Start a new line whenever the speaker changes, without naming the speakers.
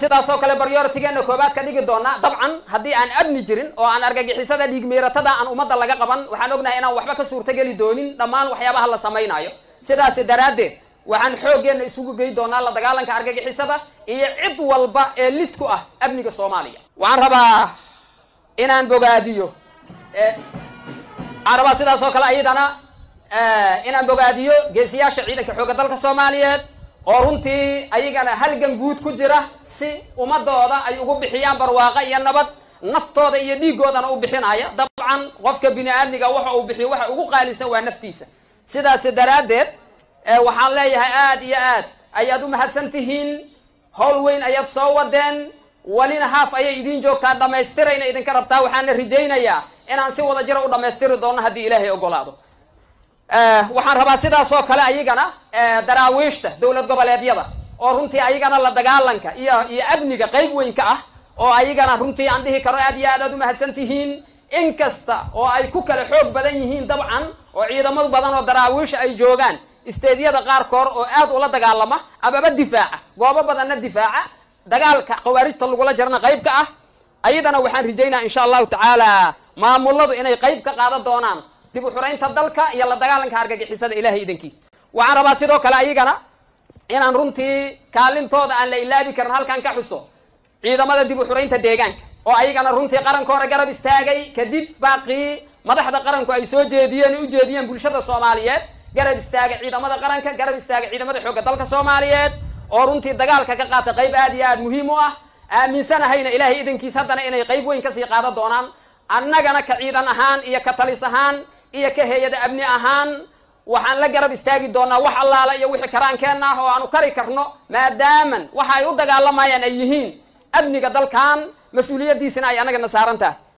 sidaasoo kale baryoritigeena koobaad ka dhigi doonaa dabcan haddii aan amni jirin oo aan argagixisada dhiigmiiratada aan ummadda laga qaban waxaan ognahay inaan waxba ka suurtogeli doonin dhammaan waxyaabaha la samaynayo sidaasi daraaddeed waxaan xooggeenna isugu gey doonaa la dagaalanka argagixisada iyo cid walba ee lid ku ah amniga soomaaliya waxaan rabaa inaan bogaadiyo waxaan rabaa sidaas oo kale ayadana inaan bogaadiyo geesiyaasha ciidanka xoogga dalka soomaaliyeed oo runtii ayagana halgan guud ku jira si ummadooda ay ugu bixiyaan barwaaqo iyo nabad naftooda iyo dhiigoodana u bixinaya dabcan qofka bini aadmiga waxa uu bixiyo waxa ugu qaalisan waa naftiisa sidaasi daraaddeed waxaan leeyahay aad iyo aad ayaad u mahadsan tihiin howl weyn ayaad soo wadeen welina haaf ayay idiin joogtaa dhammaystirayna idinka rabtaa waxaana rajaynayaa inaan si wada jira u dhammaystiri doono haddii ilaahay ogolaado waxaan rabaa sidaas oo kale ayagana daraawiishta dowlad goboleedyada oo runtii ayagana la dagaalanka iyo iyo amniga qayb weyn ka ah oo ayagana runtii aan dhihi karo aad iyo aad aad u mahadsan tihiin in kasta oo ay ku kala xoog badan yihiin dabcan oo ciidamo badan oo daraawiisha ay joogaan isteedyada qaarkood oo aad ula dagaalama amaba difaaca goobo badanna difaaca dagaalka khawaarijta lagula jirana qayb ka ah ayadana waxaan rajaynaa insha allahu tacaala maamuladu inay qayb ka qaadan doonaan dib u xuraynta dalka iyo la dagaalanka argagixisada ilahay idankiisa waxaan rabaa sidoo kale ayagana inaan runtii kaalintooda aan la ilaabi karin halkan ka xuso ciidamada dib u xuraynta deegaanka oo ayagana runtii qaranka hore garab istaagay kadib baaqii madaxda qaranku ay soo jeediyeen u jeediyeen bulshada soomaaliyeed garab istaaga ciidamada qaranka garab istaaga ciidamada xoogga dalka soomaaliyeed oo runtii dagaalka ka qaata qayb aad iyo aad muhiim u ah aaminsanahayna ilaahay idankiis haddana inay qayb weyn kasii qaadan doonaan annagana ka ciidan ahaan iyo ka talis ahaan iyo ka hay-ada amni ahaan waxaan la garab istaagi doonaa wax allaala iyo wixii karaankeenna ah oo aanu kari karno maadaaman waxa ay u dagaalamayaan ay yihiin amniga dalkan mas-uuliyaddiisina ay annagana saaran tahay